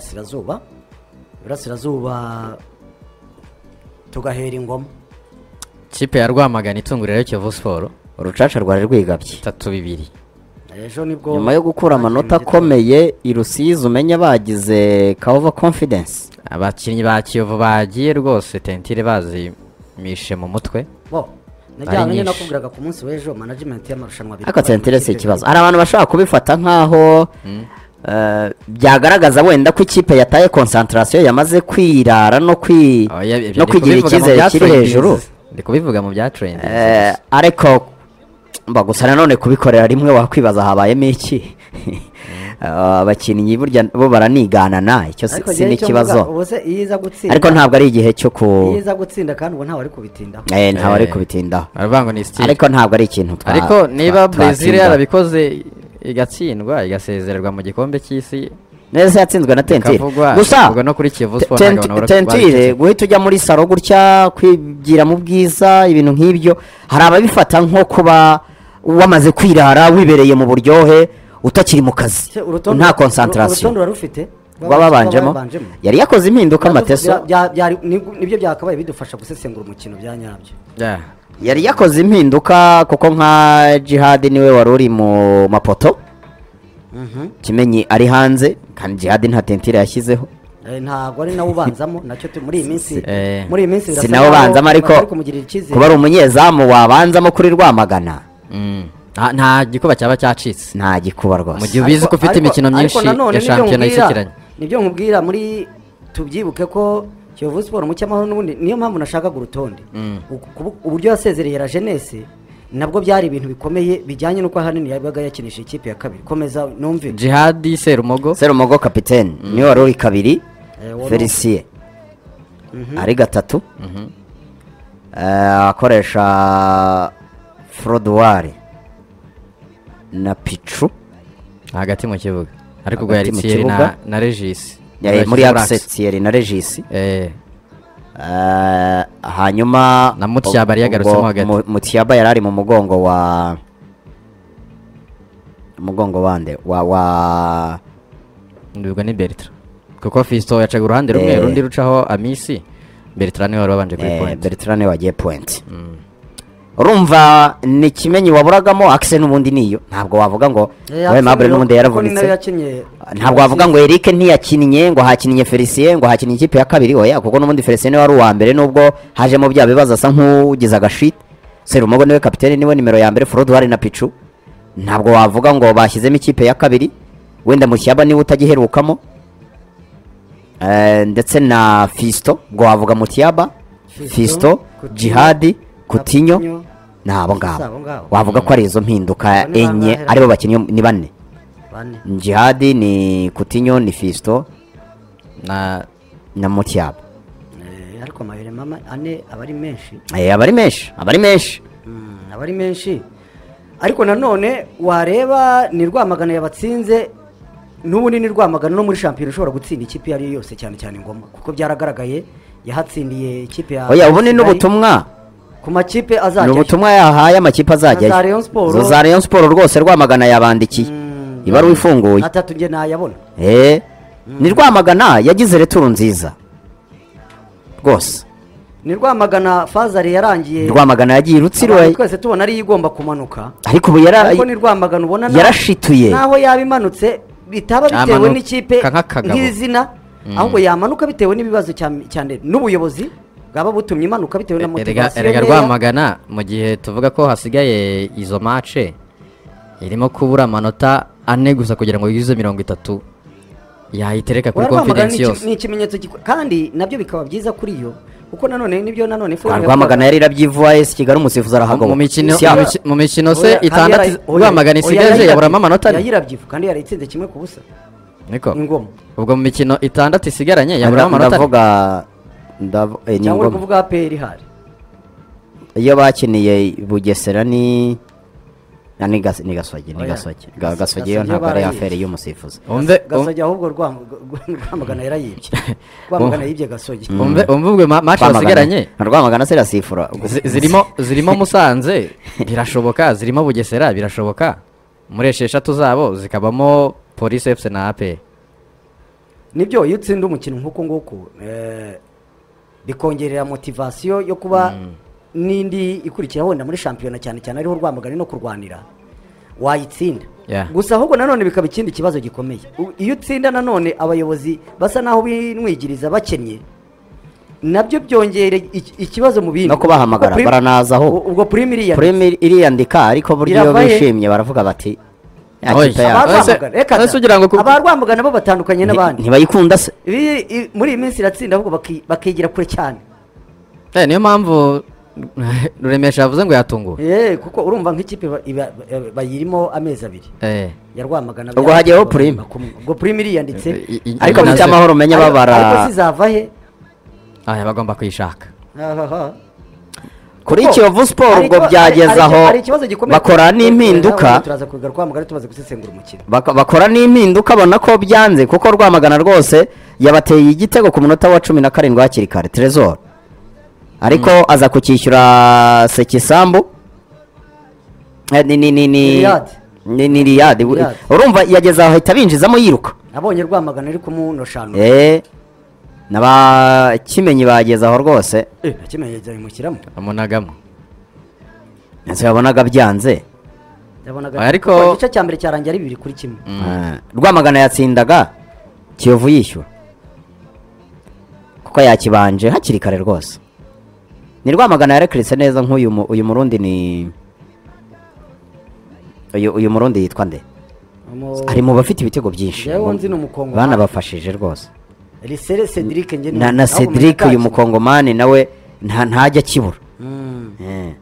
burasirazuba burasirazuba tugahera ingoma kipe ya rwamagana itungurira kiyovu siporo urucaca rwari rwigabye bitatu bibiri ejo nibwo nyuma yo gukura amanota akomeye i rusizi umenye bagize kava confidence abakinnyi ba kiyovu bagiye rwose tentire bazimishe mu mutwe bo najyanye nyine nyinshi. nakubwiraga ku munsi w'ejo management y'amarushanwa ariko tentire si Ikipe- ikibazo hari abantu bashobora kubifata nk'aho eh, byagaragaza wenda ko ikipe yataye konsantarasiyo yamaze kwirara no kwi Oya, ibyo no ndi kubivuga kwigirira mu icyizere bya kiri trendings. hejuru ndi kubivuga mu bya trendings. Eh, ariko mba gusa nanone kubikorera rimwe wakwibaza habayemo iki Eh, abakinnyi burya bo baraniganana icyo si Ariko si njyewe icyo mvuga, n'ikibazo ubu se iyo iza gutsinda ariko ntabwo ari igihe cyo ku iyo iza gutsinda kandi ubu ntawe ari kubitindaho Eh, ntawe ari Eh, kubitindaho baravuga ngo ni style ariko ntabwo ari ikintu twa- ariko niba twa- brezil twatindaho. yarabikoze igatsindwa igasezererwa mu gikombe cy'isi neza yatsinzwe na tentire ikavugwa gusa ikavugwa no kuri kiyovu Te- siporo Tent- ntabwo babura- tentire babiteze. guhita ujya muri salo gutya kwigira mu bwiza ibintu nk'ibyo hari ababifata nko kuba wamaze kwirara wibereye mu buryohe utakiri mu kazi Se, urutonde- nta urutonde konsantarasiyo warufite rwa babanjemo yari yakoze impinduka amateso Bya- byari- ni- nibyo byakabaye bidufasha gusesengura umukino bya nyabyo Yeah. yari yakoze impinduka kuko nka jihadi niwe wari uri mu mapoto kimenyi ari hanze kandi jihadi nta tentire yashyizeho Eh, ntabwo ari nawe ubanzamo nacyo tu- muri iyi minsi Eh. muri iyi minsi birasa si nawe naho ubanzamo ariko bari kumugirira icyizere kuba ari umunyezamu wabanzamo kuri rwamagana Mm. Nta- nta gikuba cyaba cyacitse nta gikuba Mu rwose gihe ubizi ko ufite Ariko- imikino ariko myinshi nanone nibyo ya shampiyona nkubwira- y'isukiranya nibyo nkubwira muri tubyibuke ko kiyovu siporo mu cyamahoro n'ubundi niyo mpamvu nashakaga urutonde Uku- kubu- uburyo yasezereye la jeunesse nabwo byari ibintu bikomeye bijyanye n'uko ahanini yabaga yakinisha ikipe ya kabiri komeza numve jihadi serumogo serumogo kapitene niwe wari uri kabiri Eh, wari- felisiye ari gatatu Eh, akoresha froduwari na picu hagati mu kibuga ariko ubwo yari Hagati mu Thierry na- kibuga. na regis eh, muri agisetsiyeri na regisi Eh, hanyuma Na Mutyaba yari yagarutsemo ubwo hagati. Mu- mutyaba yari ari mu mugongo wa umugongo wande wa wa ndubwo ni bertrand kuko fisto yacaga uruhande rumwe Eh. rundi rucaho amisi bertrand niwe wari wabanje kuri Eh, point Bertrand niwe wagiye point urumva ni kimenyi waburagamo akise n'ubundi niyo ntabwo wavuga ngo Eh, we Arsenal, mabure kuko ni n'ubundi nayo yaravunitse yakinnye ntabwo wavuga ngo Eric ntiyakinnye ngo hakinnye Felicien ngo hakinnye ikipe ya kabiri oya kuko n'ubundi Felicien niwe wari uwa mbere nubwo hajemo bya bibazo asa nk'ugize agashiti Serumogo niwe kapitene niwe nimero ya mbere Frodo hari na Pichu ntabwo wavuga ngo bashyizemo ikipe ya kabiri wenda Mushyaba niwe utagiherukamo Eh, ndetse na Fisto ngo wavuga Mutiaba Fisto, Fisto Coutinho, Jihadi Coutinho Coutinho, ni abo si abo ngabo. ngabo wavuga ko ari izo mpinduka Bane enye bangahe? aribo bakinnyi ni bane bane Jihadi ni Coutinho ni Fisto na na Mutiaba Eh, ariko amayere mama ane aba ari menshi Eh, aba ari menshi aba ari menshi Mm, aba ari menshi ariko nanone wareba ni rwamagana yabatsinze n'ubundi ni rwamagana no muri shampiyona ushobora gutsinda ikipe iyo ari yo yose cyane cyane ngoma kuko byaragaragaye yahatsindiye ikipe ya oya ubu ni Kigali. n'ubutumwa ku makipe ni azajya ubutumwa yahaye amakipe Na za azajyayo Rayon Sport. Zo za Rayon Sport rwose Rwamagana yabandikiye ibaruwa ifunguye atatu nge nayabona Eh, ni Rwamagana yagize returu nziza rwose ni rwamagana fazari yarangiye Rwamagana yagiye i abantu Rutsiro twese tubona ariyo igomba kumanuka ariko ubu yara ariko ni rwamagana ubona na- yarashituye naho yaba imanutse bitaba bitewe Yamanuka n'ikipe nk'akagabo. nk'izina ahubwo yamanuka bitewe n'ibibazo cyane- cyane n'ubuyobozi bwaba butumye imanuka bitewe na erega motivasiyo erega nkeya. rwamagana mu gihe tuvuga ko hasigaye izo mace irimo kubura amanota ane gusa kugira ngo yuzuze mirongo itatu yayitereka kuri Oya, Rwamagana ni confidence iki- yose ni ikimenyetso giko- kandi nabyo bikaba byiza kuri yo kuko nanone nibyo nanone Ah, FUR Rwamagana yari irabyivuye AS Kigali umusifuzi arahagoboka mu mikino Si- mu miki- mu mikino se itandatu rwamagana isigaje yaburamo amanota ane yayirabyifu kandi yarayitsinze kimwe ku busa niko ingoma ubwo mu mikino itandatu isigaranye yaburamo amanota ane ndavuga ndavu- eh, ni cyangwa uri ngoma. kuvuga APR ihari iyo bakiniye bugesera ni na ni gas ni gasogi ni Oya. gasogi Ga- gasogi yo Gasogi ntabwo ari barayibye. afere y'umusifuzi umve um- gasogi ahubwo Rwam- rwamagana yarayibye rwamagana yibye gasogi umve umve ubwo ma- mace basigaranye na rwamagana se irasifura Zi- zirimo zirimo musanze birashoboka zirimo bugesera birashoboka muri esheshatu zabo zikabamo polisi efuse na ape nibyo iyo utsinda umukino nk'uko nguko eh, bikongerera motivasiyo yo kuba n'indi ikurikira wenda muri shampiyona cyane cyane ariho urwamagana no kurwanira wayitsinda Yeah. gusa ahubwo nanone bikaba ikindi kibazo gikomeye U- iyo utsinda nanone abayobozi basa n'aho binwigiriza bakennye nabyo byongera iki- ikibazo mu bindi No kubahamagara, Ubwo prim- baranaza aho. u- ubwo primiriya Premier iriyandika ariko buryo iyo Iravahe. bishimye baravuga bati "Ya Oy. kipe Aba- yacu Ese- ese ugira ngo ku- abarwamagana bo batandukanye nti- n'abandi ntibayikunda se Ibi- i- muri iyi minsi iratsinda ahubwo baki- bakigira kure cyane Eh, niyo mpamvu ruremesha yavuze ngo yatunguwe Eh, kuko urumva nk'ikipe ba- iba- eh, bayirimo amezi abiri Eh, ya Rwamagana Ubwo byari hajyaho kuba Prime. kumwe. ubwo prime iriyanditse I- i- ariko nazo- mu cyamahoro umenye Ariko- babara ariko zizava he aya bagomba kuyishaka Ahaha. kuri Kuko Kiyovu Sport hari ubwo ikiba- byageze hari- aho hari ikibazo gikomeye. bakora n'impinduka Nawe turaza kubigaruka Rwamagana tumaze gusesengura umukino baka- bakora n'impinduka abona ko byanze kuko rwamagana rwose yabateye igitego ku munota wa cumi na karindwi hakiri kare Trezor ariko aza kucyishyura sekisambu Eh, ni ni ni ni Riyad. ni ni Riyad. Riyad. urumva yageze aho ahita binjizamo yiruka nabonye Rwamagana ari kumunoshanu Eh, n'abakimenyi bageze aho rwose nakimenyereza bimushyiramo amunagamo inzu yabonaga byanze yabonaga Ariko- kuko igice cya mbere cyarangiye ari bibiri kuri kimwe Eh, rwamagana yatsindaga kiyovu yishyura kuko yakibanje hakiri kare rwose ni rwamagana yarekiritse neza nk'uyu mu- uyu murundi ni uyu uyu murundi yitwa nde Umu- ari mu bafite ibitego byinshi Jewe nzi ni umukongo banabafashije rwose Lisere Cedric njye ni- na na nawe umenya cedric nta uyu kintu. mukongomani nawe nta- ntajya akibura Mm. Eh.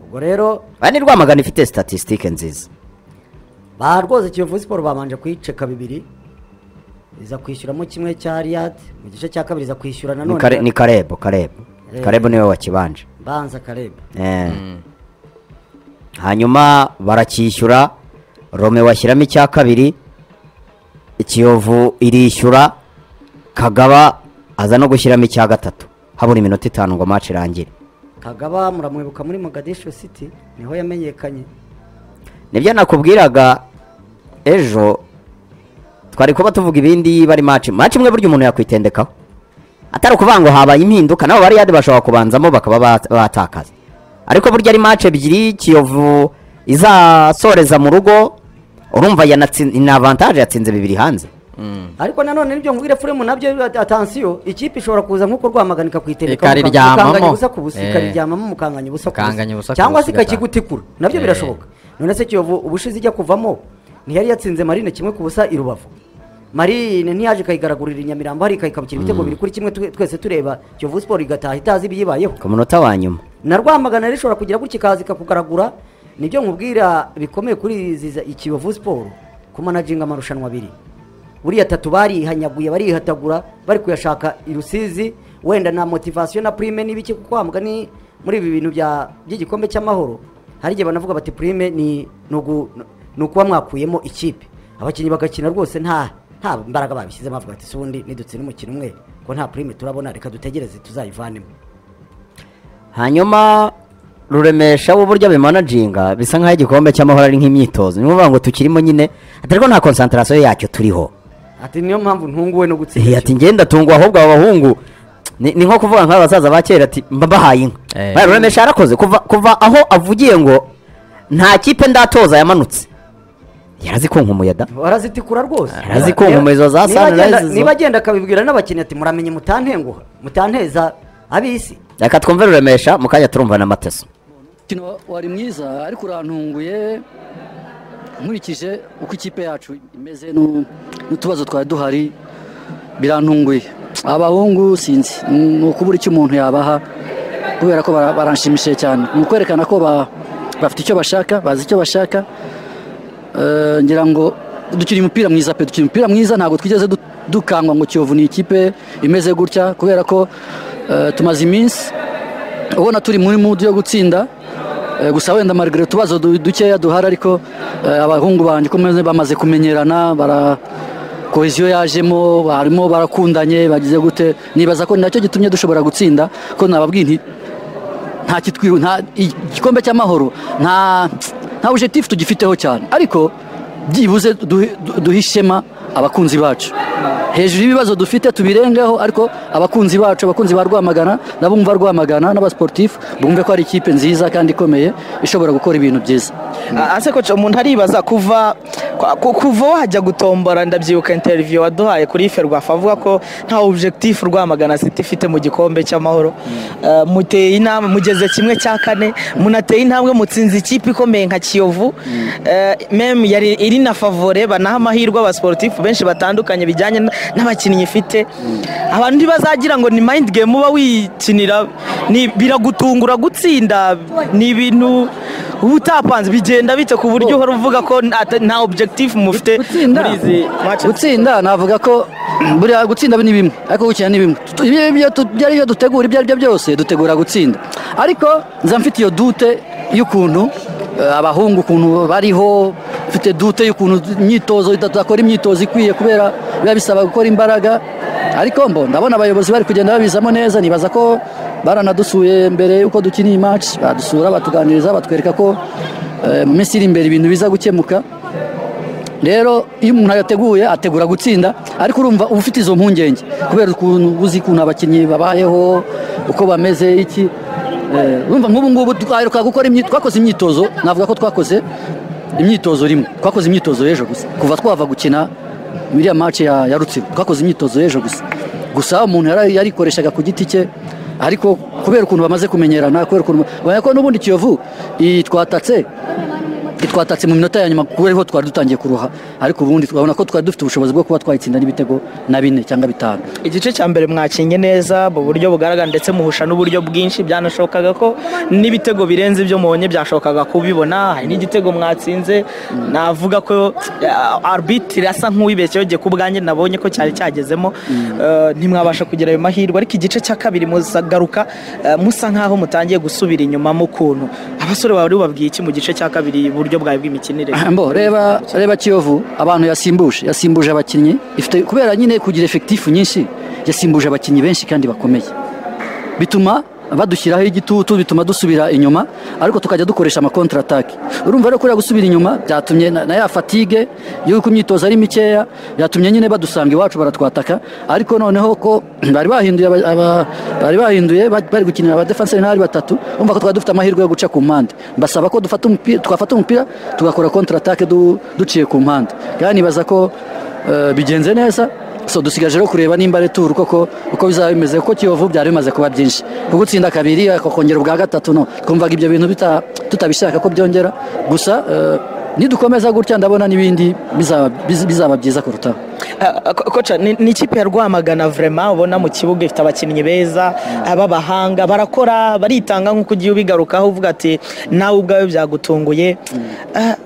ubwo rero Aha ni Rwamagana ifite statisitike nziza ba rwose Kiyovu Sport babanje kuyiceka bibiri iza kwishyuramo kimwe cya Riyad mu gice cya kabiri iza kwishyura Ni Kare- nanone ni karebo karebo Eh. karebo niwe wakibanje banza Karebe Eh. hanyuma baracyishyura rome washyiramo icya kabiri ikiyovu irishyura kagaba aza no gushyiramo icya gatatu habura iminota itanu ngo match irangire Kagaba muramwibuka muri Mogadishu City niho yamenyekanye nibyo nakubwiraga ejo twari kuba tuvuga ibindi bari match match imwe burya umuntu yakwitendekaho atari ukuvuga ngo habaye impinduka nabo bariyade bashobora kubanzamo bakaba ba- batakaza ariko burya ari match ebyiri kiyovu izasoreza mu rugo urumva yanatsin- ni avantage yatsinze bibiri hanze ariko nanone nibyo nkubwire Fulham nabyo atansiyo ikipe ishobora kuza nk'uko Rwamagana ikakwitegeka Ikariryamamo. ubusa ku busa Eh. ikariryamamo mukanganya ubusa ku Mukanganya busa ubusa ku cyangwa busa se igataha. ikakigutikura nabyo Eh. birashoboka none se Kiyovu ubushize ijya kuvamo ntiyari yatsinze Marine kimwe ku busa i Rubavu Marine ntiyaje ikayigaragurira i Nyamirambo hari ikayikabukira ibitego bibiri kuri kimwe twe- twese tureba Kiyovu Sport igataha itazi ibiyibayeho ku munota wa nyuma na rwamagana rishobora kugira gutya ikaza ikakugaragura nibyo nkubwira bikomeye kuri izi za- ikiyovu siporo kumanajinga amarushanwa abiri buriya tatu barihanyaguye barihatagura bari kuyashaka i rusizi wenda na motivasiyo na prime n'ibiki kuko wambwa ni muri ibi bintu bya by'igikombe cy'amahoro hari igihe banavuga bati prime ni ni ugu- ni ukuba mwakuyemo ikipe abakinnyi bagakina rwose nta nta mbaraga babishyizemo bavuga ati si ubundi nidutsinda umukino umwe ko nta prime turabona reka dutegereze tuzayivanemo hanyuma ruremesha uburyo abimanajinga bisa nk'aho igikombe cy'amahoro ari nk'imyitozo ni ukuvuga ngo tukirimo nyine atari ko nta konsantarasiyo yacyo turiho ati niyo mpamvu ntunguwe no gutsinda cyane." Eh, ati ngenda tungwa ahubwo aba bahungu ni ni nko kuvuga nk'abasaza ba kera ati mba mbahaye inka Eh. Bariya ruremesha yarakoze kuva kuva aho avugiye ngo nta kipe ndatoza yamanutse yarazikunka umuyaga barazitikura rwose Barazikunga mu izo za Niba Sunrise agenda- zo. niba agenda akabibwira n'abakinnyi ati muramenye mutantenguha mutanteza ab'isi reka twumve ruremesha mu kanya turumva na mateso umukino wari mwiza ariko urantunguye nkurikije uko ikipe yacu imeze n'u- n'utubazo twari duhari birantunguye abahungu sinzi ni ukubura icyo umuntu yabaha kubera ko bara- baranshimishije cyane ni ukwerekana ko ba- bafite icyo bashaka bazi icyo bashaka Eh, ngira ngo dukina umupira mwiza pe dukina umupira mwiza ntabwo twigeze du- dukangwa ngo kiyovu ni ikipe imeze gutya kubera ko eh, tumaze iminsi ubona turi muri mudu yo gutsinda eh, gusa wenda marigare utubazo du- dukeya duhari ariko eh, abahungu banjye uko meze bamaze kumenyerana bara koheziyo yajemo barimo barakundanye bagize gute nibaza ko nacyo gitumye dushobora gutsinda ko nababwiye nti nta kitwiru nta igikombe cy'amahoro nta nta objectif tugifiteho cyane ariko byibuze duhe- du- duhe ishema abakunzi bacu hejuru y'ibibazo dufite tubirengeho ariko abakunzi bacu abakunzi ba rwamagana n'abumva rwamagana n'abasiporutifu bumve ko ari ikipe nziza kandi ikomeye ishobora gukora ibintu byiza ase koca umuntu aribaza kuva kwa- ku- kuva wajya gutombora ndabyibuka interview waduhaye kuri ferwafa avuga ko nta objectif rwamagana city ifite mu gikombe cy'amahoro Eh, muteye intambwe mugeze kimwe cya kane munateye intambwe mutsinze ikipe ikomeye nka kiyovu Eh, mem yari iri na favore banaha amahirwe abasportif benshi batandukanye bijyanye n- n'abakinnyi ifite abantu ntibazagira ngo ni mind game uba wikinira ni- biragutungura gutsinda ni ibintu uba utapanze bigenda bite ku buryo uhora uvuga ko ata- nta objectif mufite gutsinda muri izi matches gutsinda navuga ko buriya gutsinda ni bimwe ariko gukina ni bimwe Tu- ibyo- ibyo tu- ibyo ari byo dutegura ibyo ari byo byose dutegura gutsinda ariko nza mfite iyo dute y'ukuntu eh, abahungu ukuntu bariho mfite dute y'ukuntu imyitozo idakora imyitozo ikwiye kubera biba bisaba gukora imbaraga ariko mbo ndabona abayobozi bari kugenda babizamo neza nibaza ko baranadusuye mbere y'uko dukina iyi match badusura batuganiriza batwereka ko eh, mu minsi iri imbere ibintu biza gukemuka rero iyo umuntu yateguye ategura gutsinda ariko urumva uba ufite izo mpungenge kubera ukuntu uzi ukuntu abakinnyi babayeho uko bameze iki Eh, urumva nk'ubu ngubu twaheruka gukora imyi- twakoze imyitozo navuga ko twakoze imyitozo rimwe twakoze imyitozo y'ejo gusa kuva twava gukina iriya match ya, ya rutsiro twakoze imyitozo y'ejo gusa gusa umuntu yari- yarikoreshaga ku giti cye ariko kubera ukuntu bamaze kumenyerana kubera ukuntu ubona ko n'ubundi kiyovu iyi twatatse twatatse mu minota ya nyuma kubera ko twari dutangiye kuruha ariko ubundi twabona ko twari dufite ubushobozi bwo kuba twayitsinda n'ibitego na bine cyangwa bitanu igice cya mbere mwakinye neza mu buryo bugaragara ndetse muhusha n'uburyo bwinshi byanashobokaga ko n'ibitego birenze ibyo mubonye byashobokaga kubibona hari n'igitego mwatsinze navuga ko eh, arbitire asa nk'uwibeshyeho ku bwanjye nabonye ko cyari cyagezemo Eh, ntimwabasha kugira ayo mahirwe ariko igice cya kabiri muzagaruka eh, musa nk'aho mutangiye gusubira inyuma mu kuntu abasore bari babwiye iki mu gice cya kabiri iburyo bwawe bw'imikinire mbo reba reba kiyovu abantu yasimbuje yasimbuje abakinnyi ifite kubera nyine kugira efekitifu nyinshi yasimbuje abakinnyi benshi kandi bakomeye bituma badushyiraho igitutu bituma dusubira inyuma ariko tukajya dukoresha amakontra atake urumva rero kuriya gusubira inyuma byatumye na na ya fatigue y'uko imyitozo ari mikeya byatumye nyine badusanga iwacu baratwataka ariko noneho ko bari bahinduye aba- aba- bari bahinduye ba- bari gukinira aba defense ari batatu urumva ko twari dufite amahirwe yo guca ku mpande basaba ko dufata umupira twafata umupira tugakora kontra atake du- duciye ku mpande kandi nibaza ko eh, bigenze neza so dusigaje rero kureba nimba ari turu koko uko bizaba bimeze kuko kiyovu byari bimaze kuba byinshi kuko utsinda kabiri ariko kongera ubwa gatatu no twumvaga ibyo bintu bita- tutabishaka ko byongera gusa eh, nidukomeza gutya ndabona n'ibindi bizaba biz- bizaba byiza kurutaho Ah, ko- koca ni ni ikipe ya rwamagana vrema ubona mu kibuga ifite abakinnyi beza b'abahanga barakora baritanga nk'uko ugiye ubigarukaho uvuga ati nawe ubwawe byagutunguye Ah, ah,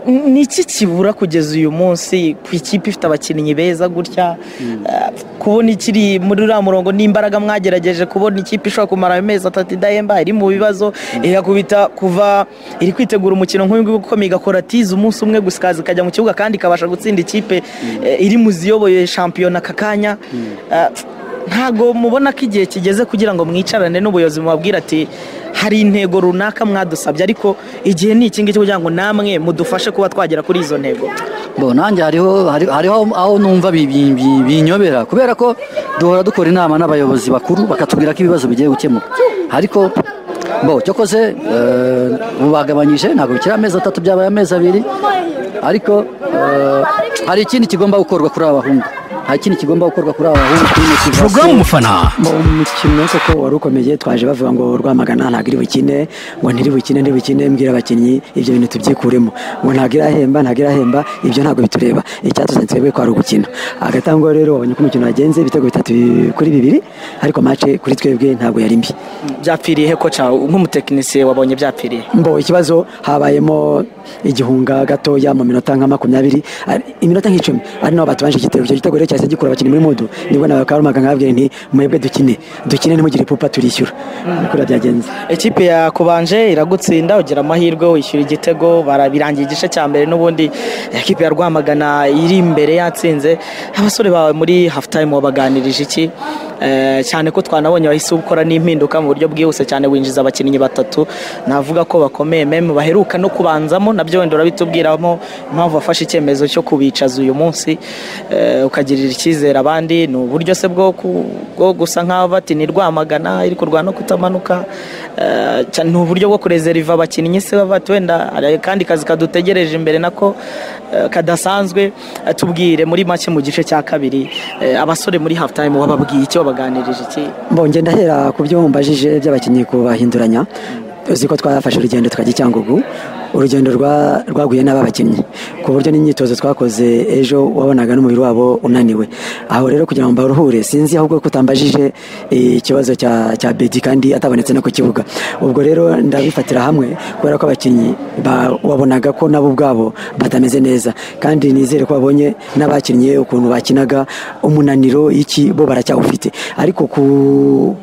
ni iki kibura kugeza uyu munsi ku ikipe ifite abakinnyi beza gutya Ah, kubona ikiri muri uriya murongo n'imbaraga mwagerageje kubona ikipe ishobora kumara amezi atatu idahemba iri mu bibazo irakubita kuva iri kwitegura umukino nk'uyu nguyu ukomeye igakora tizi umunsi umwe gusa ikaza ikajya mu kibuga kandi ikabasha gutsinda ikipe eh, iri mu ziyoboye shampiyona aka kanya Ah, ntago mubona ko igihe kigeze kugira ngo mwicarane n'ubuyobozi mubabwira ati hari intego runaka mwadusabye ariko igihe ni iki ngiki kugira ngo namwe mudufashe kuba twagera kuri izo ntego bo nanjye hariho hari- hariho aho numva bi- bi- bi- binyobera kubera ko duhora dukora inama n'abayobozi bakuru bakatubwira ko ibibazo bigiye gukemuka ariko bo cyokoze eh, mubagabanyije ntabwo bikiri amezi atatu byabaye amezi abiri ariko eh, hari ikindi kigomba gukorwa kuri aba bahungu hari ikindi kigomba gukorwa kuri aba bahungu kuri motivasiyo porogaramu umufana mu mukino koko wari ukomeye twaje bavuga ngo rwamagana ntabwo iri bukine ngo ntiri bukine ntiri bukine mbwira abakinnyi ibyo bintu tubyikuremo ngo ntabwo irahemba ntabwo irahemba ibyo ntabwo bitureba icyatuzanye twebwe kwari ugukina hagati aho ngaho rero wabonye ko umukino wagenze ibitego bitatu kuri bibiri ariko mace kuri twebwe ntabwo yari mbi byapfiriye he koca nk'umutekinisiye wabonye byapfiriye mbo ikibazo habayemo igihunga gatoya mu minota nka makumyabiri ari- iminota nk'icumi ari naho batubanje igitego icyo gitego rero cyahise gikura abakinnyi muri mudu nibwo nawe karumaga nkababwira nti mwebwe dukine dukine ntimugire ipupa turishyura niko byagenze ikipe yakubanje iragutsinda ugira amahirwe wishyura igitego bara- birangiye igice cya mbere n'ubundi ikipe ya rwamagana iri imbere yatsinze abasore bawe muri hafu tayimu wabaganirije iki Eh, cyane ko twanabonye wahise ukora n'impinduka mu buryo bwihuse cyane winjiza abakinnyi batatu navuga ko bakomeye meme baheruka no kubanzamo nabyo wenda urabitubwiramo impamvu wafashe icyemezo cyo kubicaza uyu munsi eh, ukagirira icyizere abandi ni uburyo se bwo ku- bwo gusa nk'aho bati ni rwamagana iri kurwana no kutamanuka eh, cyane ni uburyo bwo kurezeriva abakinnyi se baba bati wenda hari akandi kazi kadutegereje imbere nako eh, kadasanzwe Eh, tubwire muri make mu gice cya kabiri eh, abasore muri half time wababwiye iki wabaganirije iki mbonye ndahera ku byo mbajije by'abakinnyi kubahinduranya uzi ko twafashe urugendo tukajya i cyangugu urugendo rwa- rwaguye n'aba bakinnyi ku buryo n'imyitozo twakoze ejo wabonaga n'umubiri wabo unaniwe aho rero kugira ngo baruhure sinzi ahubwo ko utambajije eh, ikibazo cya cya bedi kandi atabonetse no ku kibuga ubwo rero ndabifatira hamwe kubera ko abakinnyi ba- wabonaga ko nabo ubwabo batameze neza kandi nizere ko babonye n'abakinnye ukuntu bakinaga umunaniro iki bo baracyawufite ariko ku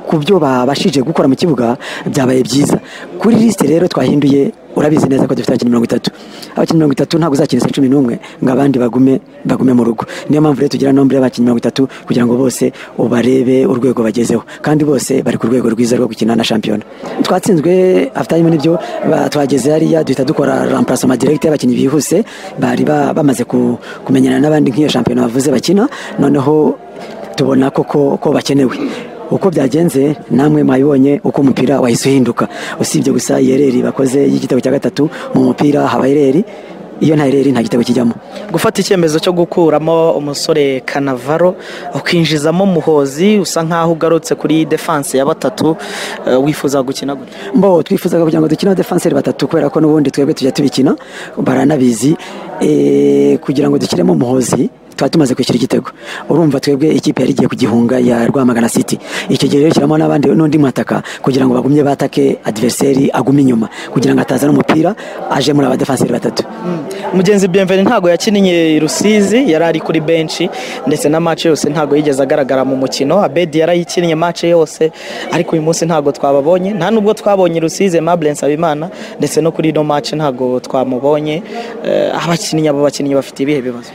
ku byo babashije gukora mu kibuga byabaye byiza kuri lisite rero twahinduye urabizi neza ko dufite abakinnyi mirongo itatu abakinnyi mirongo itatu ntabwo uzakina isa cumi n'umwe ngo abandi bagume bagume mu rugo niyo mpamvu rero tugira nombre y'abakinnyi mirongo itatu kugira ngo bose ubarebe urwego bagezeho kandi bose bari ku rwego rwiza rwo gukina na shampiyona twatsinzwe afitayime n'ibyo ba- twageze hariya duhita dukora remplacement direct y'abakinnyi bihuse bari ba- bamaze ku- kumenyana n'abandi nk'iyo shampiyona bavuze bakina noneho tubona koko ko bakenewe uko byagenze namwe mwabibonye uko umupira wahise uhinduka usibye gusa yereri bakoze y'igitego cya gatatu mu mupira haba yereri iyo nta yereri nta gitego kijyamo gufata icyemezo cyo gukuramo umusore kanavaro ukinjizamo muhozi usa nk'aho ugarutse kuri defanse ya batatu eh, wifuza gukina gutya mbo twifuzaga kugira ngo dukine abadefanseri batatu kubera ko n'ubundi twebwe tujya tubikina baranabizi Eh, kugira ngo dukiremo umuhozi tuba tumaze kwishyura igitego urumva twebwe ikipe yari igiye kugihunga ya rwamagana city icyo gihe rero shyiramo n'abandi n'undi mwataka kugira ngo bagumye batake adiveriseri agume inyuma kugira ngo atazana umupira aje muri abadefanseri batatu mugenzi bienveni ntabwo yakiniye i rusizi yari ari kuri benshi ndetse na match yose ntabwo yigeze agaragara mu mukino abedi yarayikinnye match yose ariko uyu munsi ntabwo twababonye nta nubwo twabonye i rusizi aimable nsabimana ndetse no kuri ino match ntabwo twamubonye Eh, abakinnyi abo bakinnyi bafite ibihe bibazo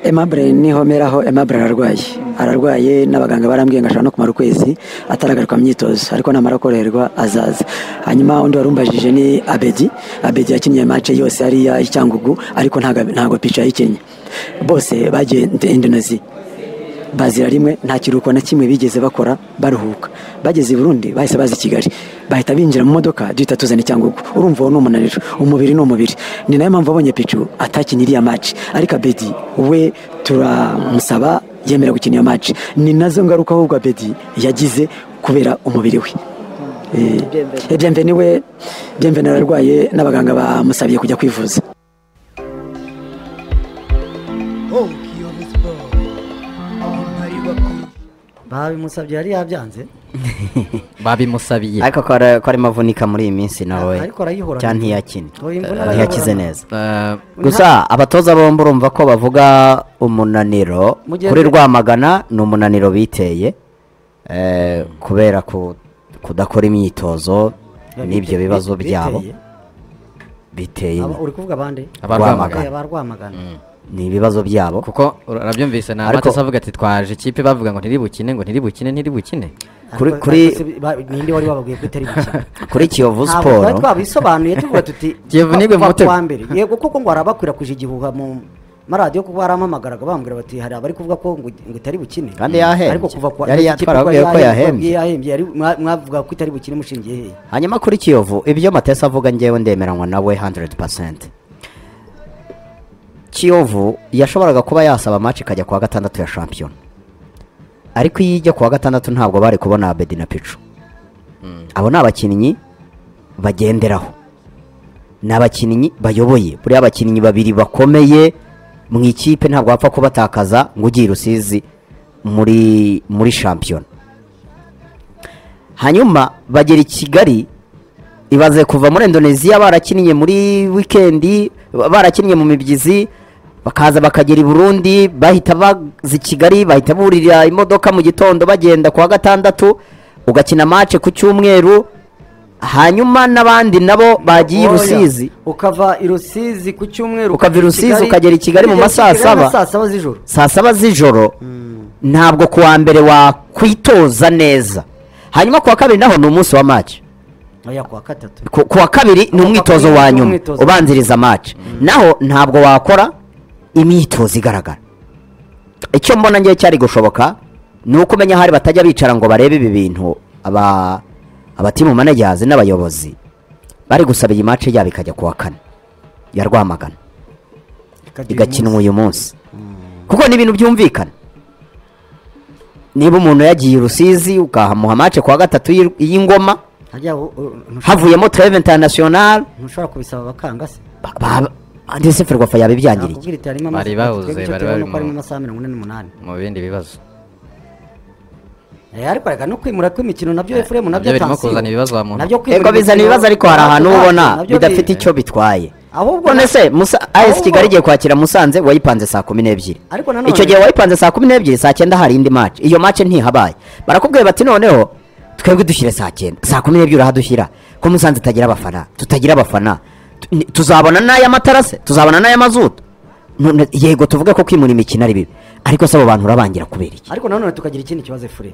Aimable niho meraho Aimable ararwaye ararwaye n'abaganga barambwiye ngo ashobora no kumara ukwezi ataragaruka mu myitozo ariko namara koroherwa azaza hanyuma undi warumbajije ni Abedi Abedi yakinnye match yose hariya i Cyangugu ariko ntago ntago picha yayikinnye bose bagiye Indonesia bazira rimwe nta kiruhuko na kimwe bigeze bakora baruhuka bageze i burundi bahise baza i kigali bahita binjira mu modoka duhita tuzana icyangugu urumva uwo ni umunaniro umubiri ni umubiri ni nayo mpamvu abonye picu atakina iriya maci ariko abedi we turamusaba yemera gukina iyo maci ni nazo ngaruka ahubwo abedi yagize kubera umubiri we Eh, Bienvenu we byemveni ararwaye n'abaganga bamusabye kujya kwivuza babimusabye yari yabyanze babimusabiye ariko ko ari- ko arimo avunika muri iyi minsi nawe ariko arayihorana. cyangwa ntiyakine Oya, imvune ntiyakize arayihorana. neza Eh, gusa abatoza bombi urumva ko bavuga umunaniro Mu gihe- kuri rwamagana ni umunaniro biteye eh, kubera ku- kudakora imyitozo n'ibyo bibazo Biteye. byabo biteye Aba- uri kuvuga abande Aba Rwamagana. Aba Rwamagana ni ibibazo byabo kuko urabyumvise na Ariko- matasa avuga ati twaje ikipe bavuga ngo ntiribukine ngo ntiribukine ntiribukine Kuri- Ariko- ariko kuri- si- ba- ninde wari wababwiye ko itari gukina kuri kiyovu Ntabwo twari siporo twabisobanuye tuvuga tuti Kiyovu nigwe kuva mu mutego. kuwa mbere yego kuko ngo harabakwirakuje igihuha mu maradiyo kuko barampamagaraga bambwira bati hari abari kuvuga ko ngo ngo itari bukine Kandi yahembye. ariko kuva kuwa Yari iki yatwara kipe twari ababwiye ko yahembye yahembye. yahembye yari- mwa- mwavuga ko itari bukine mushingiye hehe hanyuma kuri kiyovu ibyo matesa avuga ngewe ndemeranywa nawe 100% kiyovu yashoboraga kuba yasaba match ikajya kuwa gatandatu ya shampiyona ariko iyo ijya kuwa gatandatu ntabwo bari kubona abedi na picu abo ni abakinnyi bagenderaho ni abakinnyi bayoboye buriya abakinnyi babiri bakomeye mu ikipe ntabwo wapfa kubatakaza ngo ugiye i rusizi muri muri shampiyona hanyuma bagera i kigali ibaze kuva muri indonesia barakinnye muri wikendi ba- barakinnye mu mibyizi bakaza bakagera i burundi bahita baza i kigali bahita burira imodoka mu gitondo bagenda kuwa gatandatu ugakina mace ku cyumweru hanyuma n'abandi nabo bagiye i Oya, rusizi ukava i rusizi ku cyumweru Ukava i ukagera i Rusizi, Kigali, ukagera i Kigali mu ukagera masaa Kigali na saba. saa saba z'ijoro saa saba z'ijoro ntabwo ku wa mbere wakwitoza neza hanyuma ku wa kabiri naho ni umunsi wa match oya kuwa gatatu ku ku wa kabiri ni umwitozo wa nyuma Umwitozo. ubanziriza match naho ntabwo wakora imyitozo igaragara icyo mbona ngewe cyari gushoboka ni uko umenya ahari batajya bicara ngo barebe ibi bintu aba abatimu manajazi n'abayobozi bari gusaba iyi match yabo ikajya ku wa kane ya rwamagana igakinwa uyu munsi kuko ni ibintu byumvikana niba umuntu yagiye i rusizi ukahamuha mace kuwa gatatu y'i- y'ingoma hajya u- u- ntushobora- havuyemo tureve international ntushobora kubisaba bakanga se ba- ba- ndetse ferwafa yaba ibyangiriye nakubwira iti harimo Bari amasaha- bahuze, twebwe icyo bari tubona bari ko mu- harimo amasaha mirongo ine n'umunani mu bindi bibazo Eh, ariko reka no kwimura kw'imikino nabyo efuremu nabyo nabyo birimo atansiyo. kuzana ibibazo wa muntu Nabyo kwimura yego bizana imikino- ibibazo ariko hari ahantu nabyo- ubona nabyo bidafite bi- icyo bitwaye ahubwo none na- se Musa- as ahubwo- kigali igiye kwakira musanze wayipanze saa kumi n'ebyiri ariko nanone icyo gihe wayipanze saa kumi n'ebyiri saa cyenda hari indi mace iyo mace ntihabaye barakubwiye bati noneho twebwe dushyire saa cyenda saa kumi n'ebyiri urahadushyira ko musanze itagira abafana tutagira abafana Tu- ni- tuzabona n'aya matara se tuzabona n'aya mazutu None- yego tuvuge ko kwimura imikino ari bibi ariko se abo bantu urabangira kubera iki ariko nanone tukagira ikindi kibazo efure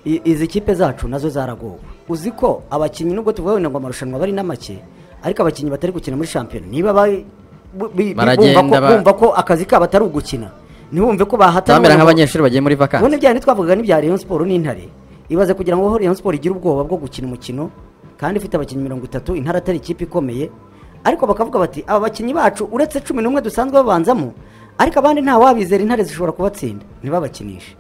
I- izi kipe zacu nazo zaragowe uzi ko abakinnyi nubwo tuvuga wenda ngo amarushanwa bari na make ariko abakinnyi batari gukina muri shampiyona niba ba- bu- bi- bi- Baragenda bumva ko- ba- bumva ko akazi kabo atari ugukina ntibumve ko bahatana bamera nk'abanyeshuri bagiye muri ubundi vakansi bya bindi twavugaga n'ibya Rayon Sport n'Intare ibaze kugira ngo Rayon Sport igire ubwoba bwo gukina umukino kandi ifite abakinnyi mirongo itatu Intare atari ikipe ikomeye ariko bakavuga bati aba bakinnyi bacu uretse cumi n'umwe dusanzwe babanzamo ariko abandi nta wabizera intare zishobora kubatsinda ntibabakinishe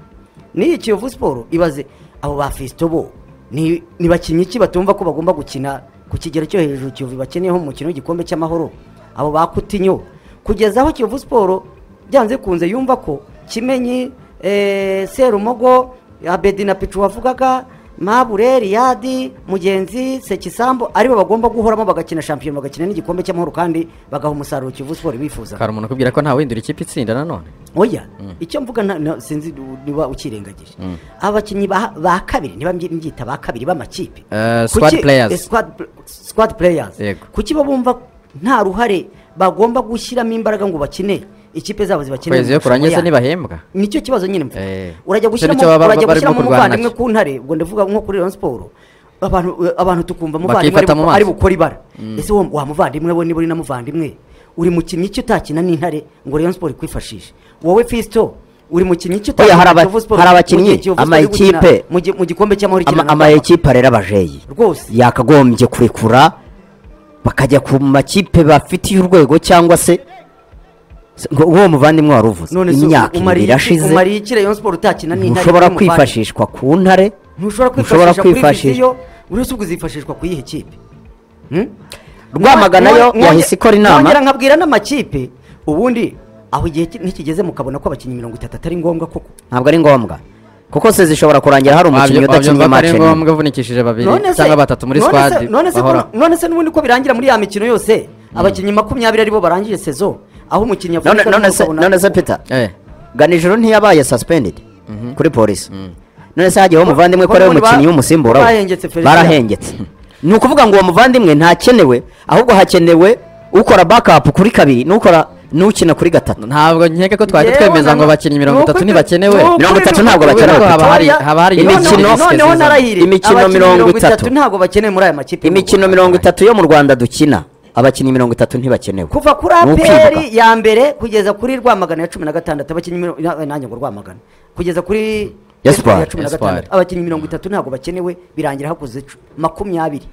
n'iyi Kiyovu Sport ibaze abo ba Fiston bo ni ni bakinnyi ki batumva ko bagomba gukina ku kigero cyo hejuru Kiyovu bakeneyeho mu mukino w'igikombe cy'amahoro abo ba Kutinyo kugeza aho Kiyovu Sport byanze bikunze yumva ko kimenyi eh, serumogo abedi na picu wavugaga mabure riyadi mugenzi sekisambu aribo bagomba guhoramo bagakina shampiyona bagakina n'igikombe cy'amahoro kandi bagaha umusaruro kivu siporo bifuza hari umuntu ukubwira ko nta windura ikipe itsinda nanone oya icyo mvuga nta- na- sinzi niba ukirengagije abakinnyi ba ba kabiri niba mby- mbyita ba kabiri b'amakipe Kuki- Eh, squad players. eh, squad pl- squad players Yego. kuki bo bumva nta ruhare bagomba gushyiramo imbaraga ngo bakine ikipe zabo zibakeneye kwezi iyo mu marushanwa kurangiye se yandi. ntibahembwa nicyo kibazo nyine mfite Eh. urajya Icyo nicyo gushyiramo baba- urajya barimo gushyiramo kurwana umuvandimwe nacyo. ku ntare ubwo ndavuga nko kuri Rayon Sport abantu abantu tukumva muvandimwe Bakifata ari bu- mu maso. ari bukora ibara ese wo wa muvandimwe we niba uri na muvandimwe uri mukinnyi iki utakina n'intare ngo Rayon Sport ikwifashishe wowe Fisto uri mukinnyi iki Oya, hari aba- Kiyovu Sport hari mu gihe abakinnyi, Kiyovu Sport ama iri gukina ekipe. mu gi- mu gikombe cy'amahoro Ama- ikina na ama Gabon. ekipe rero abajeyi rwose yakagombye kurekura bakajya ku makipe bafitiye urwego cyangwa se ngo uwo muvandimwe wari uvuze none se imyaka umariye iki- ibiri irashize umariye iki Rayon Sport utakina n'intare ntushobora uri muvandimwe? kwifashishwa ku ntare ntushobora ntushobora kwifashisha kuri kwifashisha. viziyo buri wese ubwo uzifashishwa ku yihe kipe rwamagana yo Nonge- yahise ikora nongera inama nkabwira n'amakipe ubundi aho igihe ki- ntikigeze mukabona ko abakinnyi mirongo itatu atari ngombwa koko ntabwo ari ngombwa kuko se zishobora kurangira hari umukinnyi udakinnye ko ari mace nimwe. ngombwa uvunikishije babiri None se- cyangwa batatu muri none se- squad none se bahora ko- none se n'ubundi ko birangira muri ya mikino yose abakinnyi makumyabiri aribo barangije sezo aho umukinnyi none avunika none se n'ukabona- none se peter Eh, ganijoro ntiyabaye suspended kuri polisi none se hagiyeho umuvandimwe ko Ko- ari we ko mukinnyi ba- w'umusimbura we. bahengetse Felician. barahengetse ni ukuvuga ngo uwo muvandimwe ntakenewe ahubwo hakenewe ukora backup kuri kabiri n'ukora n'ukina kuri gatatu ntabwo nkeka ko twahita Yewe twemeza nana- ngo abakinnyi mirongo itatu nuko- ntibakenewe nuko- mirongo itatu ntabwo nuko- bakenewe nuko- Haba hari- haba hari Noneho- imikino- noneho narahiriye imikino abakinnyi mirongo itatu. ntabwo bakenewe muri aya makipe imikino mirongo itatu yo mu rwanda dukina abakinnyi mirongo itatu ntibakenewe kuva kuri Ni ukwibuka. aperi ya mbere kugeza kuri rwamagana ya cumi na gatandatu abakinnyi mirongo- na- nanjye ngo rwamagana kugeza kuri ya Espoir. cumi na gatandatu Espoir. abakinnyi mirongo itatu ntabwo bakenewe birangira hakuze cu- makumyabiri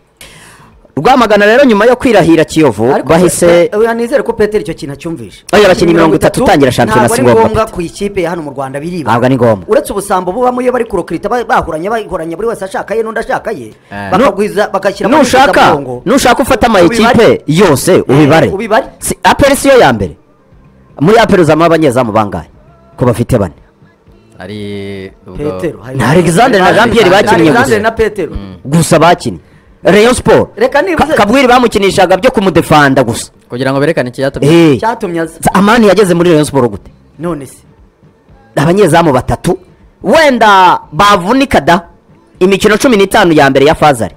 rwamagana rero nyuma yo kwirahira kiyovu Ariko bahise pe- oya, nizere ko peteri icyo kintu acyumvishe Oya, abakinnyi mirongo itatu utangira shampiyona si ntabwo ngombwa, ari ngombwa Peter. ku ikipe ya hano mu rwanda biriba Ntabwo ari ngombwa. uretse ubusambo bubamo iyo bari kurokirita ba- bahoranye bahoranye buri wese ashaka ye n'undi ashaka ye Eh. bakagwiza bagashyira mu nushaka nushaka ufata Ubibare. amayikipe yose ubibare ubibare. Si- aperi siyo ya mbere muri aperi uzamo abanyezamu bangahe ko bafite bane hari ubwo- petero hari- Na Alexandre na Jean Pierre bakinnye Na Alexandre gusa. na petero gusa bakinnye rayon siporo Reka nibuze- kabwiri bamukinishaga byo kumudefanda gusa kugira ngo berekane ikiyatumye Eh, cyatumye aza sa- amani yageze muri rayon siporo gute none se abanyezamu batatu wenda bavunika da imikino cumi n'itanu ya mbere ya fazari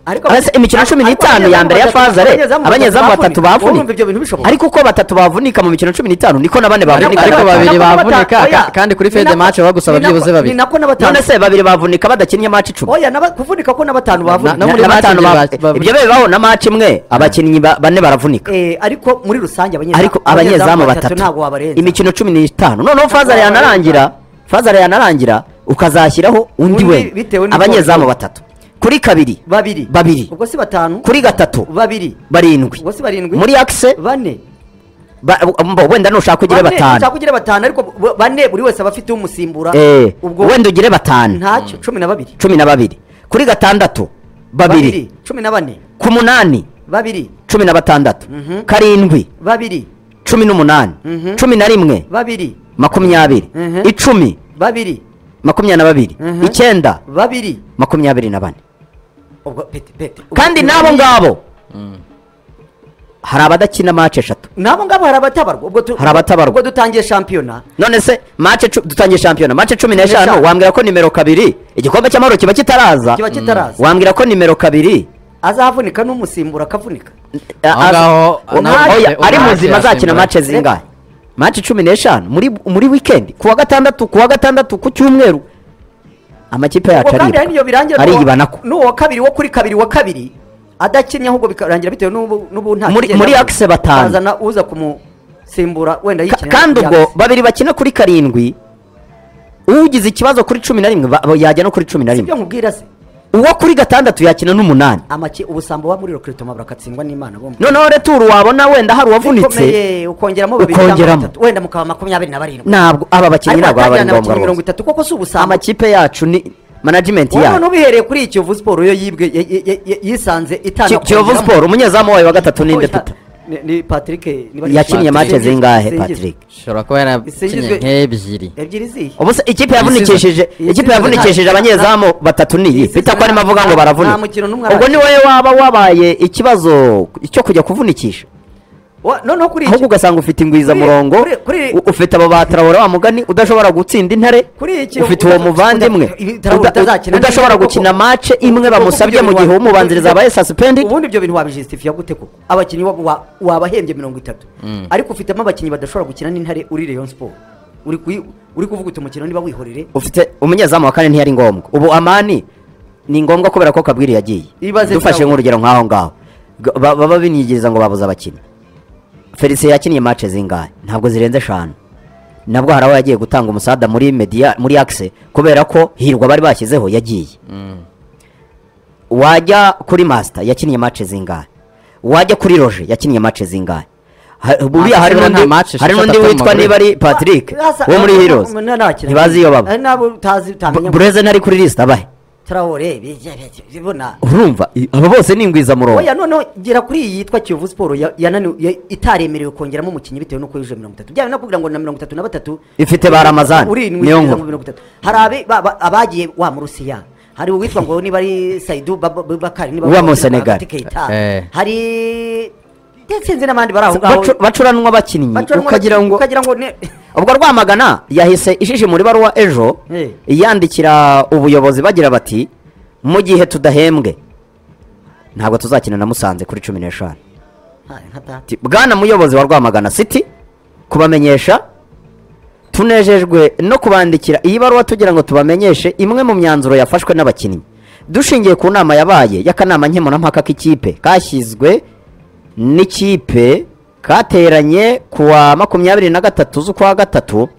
ariko Aba se imikino cumi n'itanu ya mbere ya fazare abanyezamu batatu bavunika ibyo bintu bishoboka ariko uko batatu bavunika mu mikino cumi n'itanu niko na bane bavunika ariko ariko babiri babiri nako bavunika, bata- ka- oya, kandi kuri ni fede nako- match bagusa ni babyibuze nako- babiri. ni nako na batanu none se babiri bavunika badakinnye maci icumi oya naba- kuvunika ko na batanu bavunika na muri Na- na match batanu ibyo ba- ba- bavunika. ibyo bibaho na maci imwe abakinnyi ba- bane baravunika Eh, ariko muri rusange abanyezamu ariko abanyezamu batatu ntabwo wabarenza imikino cumi n'itanu noneho wabarenza. fazare yanarangira fazare yanarangira ukazashyiraho Undi undi we bitewe n'uko- abanyezamu batatu kuri kabiri babiri babiri. ubwo si batanu kuri gatatu babiri barindwi ubwo si barindwi muri akise bane ba- mbo- wenda nushaka ugire Bane, batanu ushaka ugire batanu ariko b- bane buri wese aba afite umusimbura Eh, ubwo wenda ugire batanu ntacyo cumi na babiri cumi na babiri kuri gatandatu babiri cumi na bane ku munani babiri cumi na batandatu Mhm. karindwi babiri cumi n'umunani Mhm. cumi na rimwe babiri makumyabiri Mhm. icumi babiri makumyabiri na babiri Mhm. icyenda babiri makumyabiri na bane ubwo pete pete kandi Ubwo- n'abo ngabo hari abadakina mace eshatu n'abo ngabo hari abatabarwa ubwo tu- Hari abatabarwa. ubwo dutangiye shampiyona none se mace cu- dutangiye shampiyona mace cumi n'eshanu Eshanu. wambwira ko nimero kabiri igikombe cy'amahoro kiba kitaraza kiba kitaraza wambwira ko nimero kabiri azavunika n'umusimbura akavunika a- Aho ngaho, a- nawe- oya, nawe ari muzima yasimbura. azakina mace zingahe mace cumi n'eshanu muri muri wikendi ku wa gatandatu ku wa gatandatu ku cyumweru amakipe ubwo yacu kandi hari n'iyo birangira aribwa ariyibanako n'uwo kabiri wo kuri kabiri wa kabiri adakinnye ahubwo bikarangira bitewe n'ubu n'ubu nta Muri- kigenda muri avuga. akise batanu. bazana uza kumusimbura wenda Ka- yikinira kandi muri ubwo akise. babiri bakina kuri karindwi ugize ikibazo kuri cumi na rimwe ba- ba- yajya no kuri cumi na ibyo rimwe nkubwira se uwo kuri gatandatu yakina n'umunani amaki ubusambo wa muri rokiritoma burakatsindwa n'imana bombi noneho returu wabona wenda hari uwavunitse Bikomeye, ukongeramo babiri cyangwa Ukongeramo. batatu, wenda mukaba makumyabiri na barindwi ntabwo aba bakinnyi ariko ntabwo baba ari atajyana ngombwa abakinnyi mirongo rwose itatu kuko si ubusambo amakipe yacu ni management wowe none yayo ubihereye kuri kiyovu siporo yo yibwe ye- ye- ye- ye- yisanze Ki- itana kiyovu siporo umunyezamu wayo wa gatatu ninde Oya, tuta ni- ni patrick niba ari- yakiniye mace Singizwe- zingahe Singizwe. patrick ishobora kuba yarakinye Isingizwe- nk'ebyiri ebyiri zihe ubuse ikipe yavunikishije Iyi ikipe season yavunikishije nta- abanyezamu batatu niyi Iyi season bita ko arimo nta- avuga ngo nta- nta baravunika mukino n'umwe ubwo arakina. ni wowe waba wabaye ikibazo cyo kujya kuvunikisha Wa- noneho kuri ahubwo iki ugasanga ufite ingwizamurongo Kuri- kuri- u- ufite abo batarabora wa mugani udashobora gutsinda intare Kuri iki- ufite uwo uda- muvandimwe uda- uda- uda- utazakina udashobora neza, gukina kuko- mace imwe kuko- bamusabye kuko mu ibyo gihe bintu umubanziriza wa- abaye suspendi ubundi ibyo bintu wabijisitifiya gute koko abakinnyi wa- wa- wabahembye mirongo itatu ariko ufitemo abakinnyi badashobora gukina n'intare uri rayon sport uri kuyi- uri kuvuga uti umukino niba wihorere ufite umunyezamu wa kane ntiyari ngombwa ubu amani ni ngombwa kubera ko kabwiri yagiye Ibaze dufashe byawe. nk'urugero nk'aho ngaho G- ba- baba binigiriza ngo babuze abakinnyi felicien yakiniye mace zingahe ntabwo zirenze eshanu nabwo hari aho yagiye gutanga umusada muri media muri akise kubera ko hirwa bari bashyizeho yagiye wajya kuri masita yakiniye mace zingahe wajya kuri roje yakiniye mace zingahe Ha- buriya hari Nta n'undi match hari esheshatu n'undi witwa Amavubi. niba ari patrick Asa- wo muri asa- heroes ntarakina. ntibazi iyo baba Eh, nabo utazi utamenya Bu- bureze ntari kuri lisita abahe Traore, bijya- bijya- bibona urumva i- aba bose ni ingwizamurongo oya noneho gera kuri iyi yitwa kiyovu siporo ya- yanani- ya- itaremerewe kongeramo umukinnyi bitewe n'uko yuje mirongo itatu byaba nakubwira ngo na mirongo itatu na batatu Ifite ba Ramazani, urindwi niyo kugeza nkuru. mu mirongo itatu hari abe- ba- ba- abagiye wa mu rusiya hari uwitwa ngo niba ari saidu Bab- bubakari niba Uwa mu Senegal. Keita. Eh. hari ndetse n'abandi bari aho ngaho Bacu- bacuranwa abakinnyi Bacuranwa- ukagira ngo ukagira ngo ne- ubwo rwamagana yahise ishishe muri baruwa ejo Eh. yandikira ubuyobozi bagira bati mu gihe tudahembwe ntabwo tuzakina na musanze kuri cumi n'eshanu Ha, nka data. Ati, bwana muyobozi wa rwamagana city kubamenyesha tunejejwe no kubandikira iyi baruwa tugira ngo tubamenyeshe imwe mu myanzuro yafashwe n'abakinnyi dushingiye ku nama yabaye y'akanama nkemurampaka k'ikipe kashyizwe n'ikipe kateranye ku wa makumyabiri na gatatu z'ukwa gatatu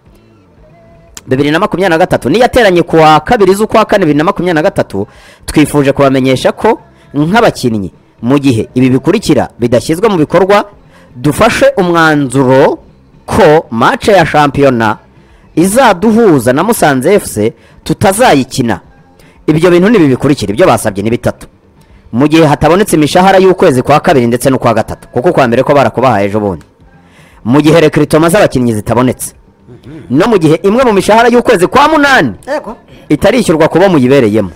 bibiri na makumyabiri na gatatu niyateranye ku wa kabiri z'ukwa kane bibiri na makumyabiri na gatatu twifuje kubamenyesha ko nk'abakinnyi mu gihe ibi bikurikira bidashyizwe mu bikorwa dufashe umwanzuro ko mace ya shampiyona izaduhuza na musanze fc tutazayikina ibyo bintu ni ibi bikurikira ibyo basabye ni bitatu mu gihe hatabonetse imishahara y'ukwezi kwa kabiri ndetse n'ukwa gatatu kuko kwa mbere ko barakubahaye ejo bundi mu gihe rekiritoma z'abakinnyi zitabonetse no mu gihe imwe mu mishahara y'ukwezi kwa munani Yego. itarishyurwa kubo muyibereyemo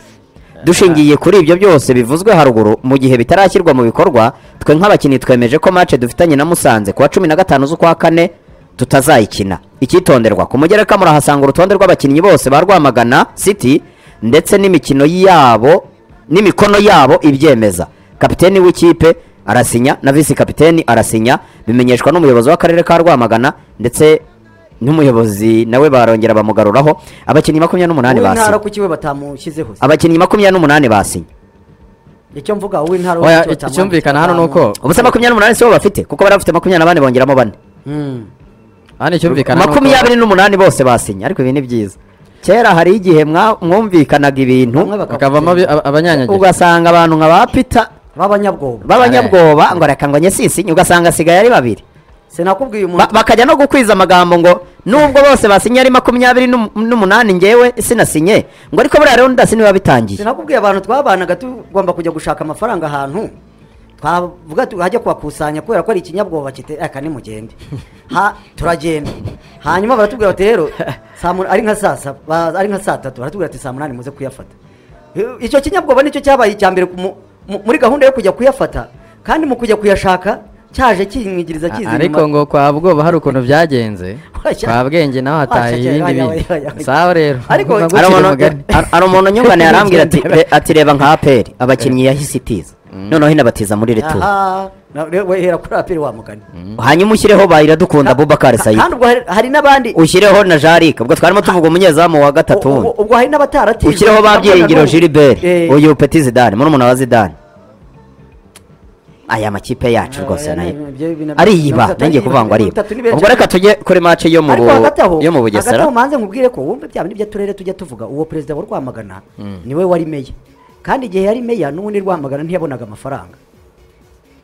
dushingiye kuri ibyo byose bivuzwe haruguru mu gihe bitarashyirwa mu bikorwa twe nk'abakinnyi twemeje ko mace dufitanye na musanze kuwa cumi na gatanu z'ukwa kane tutazayikina icyitonderwa ku mugereka murahasanga urutonde rw'abakinnyi bose ba rwamagana city ndetse n'imikino yabo n'imikono yabo ibyemeza kapiteni w'ikipe arasinya na visi kapiteni arasinya bimenyeshwa n'umuyobozi w'akarere ka rwamagana ndetse n'umuyobozi nawe barongera bamugaruraho abakinnyi makumyabiri n'umunani uw'intara basinye kuki we batamushyizeho se abakinnyi makumyabiri n'umunani basinye icyo mvuga uw'intara Oya, kuki batamuha- icyumvikana hano ni uko- ubusa makumyabiri n'umunani sibo bafite kuko bari bafite makumyabiri na bane bongeramo bane Mm. hano icyumvikana ni uko- makumyabiri n'umunani bose basinye ariko ibi ni byiza kera hari igihe mwa- mwumvikanaga Bamwe ibintu baka- bakavamo abi- aba- abanyanyagiye ugasanga abantu nka ba pita b'abanyabwoba b'abanyabwoba ngo reka ngo nyesisinye ugasanga asigaye ari babiri sinakubwiye Ba- umuntu bakajya no gukwiza amagambo ngo nubwo bose basinye ari makumyabiri n'um- n'umunani njyewe sinasinye ngo ariko buriya rero ndasinye biba bitangiye sinakubwiye abantu twabanaga tugomba kujya gushaka amafaranga ahantu twavuga tuhajya kuhakusanya kubera ko ari ikinyabwoba kite aka nimugende ha turagenda hanyuma baratubwira bati rero saa mun- ari nka saa saba ba- ari nka saa tatu baratubwira ati saa munani muze kuyafata I- icyo kinyabwoba nicyo cyabaye icya mbere ku mu- mu- muri gahunda yo kujya kuyafata kandi mu kujya kuyashaka cyaje kinyigiriza kiza ariko ngo kwa bwoba hari ukuntu byagenze Washya. kwa bwenge nawe hataye Washya, ibindi washya, bintu washya, washya. sawa rero Ariko- Ngomba gucira hari umuntu- umugani. hari- hari umuntu nyungane yarambwira ati re- ati reba nka aperi abakinnyi yahise itiza noneho inabatiza muri returu aha na- re- we hera kuri apiri wa mugani hanyuma ushyireho bayiradukunda abubakar sayidi kandi ubwo hari- hari n'abandi ushyireho na jarike ubwo twarimo tuvuga umunyezamu wa gatatu Ubwo- wundi ubwo hari n'abataratijwe ushyireho ba byiringiro gilbert Eh, uyu peti zidane murumuna wa zidane aya makipe yacu rwose oya, nayo ni- ibyo- ibyo nabyo- ariyiba nabyo nanjye atari- kuvuga ngo ibyo ariba bitatu ni beza ubwo reka tujye kuri mace yo mu ariko Bu- hagati aho yo mu hagati bugesera aho manze nkubwire ko wumve bya bindi bya turere tujya tuvuga uwo perezida wa rwamagana niwe wari meya kandi igihe yari meya n'ubundi rwamagana ntiyabonaga amafaranga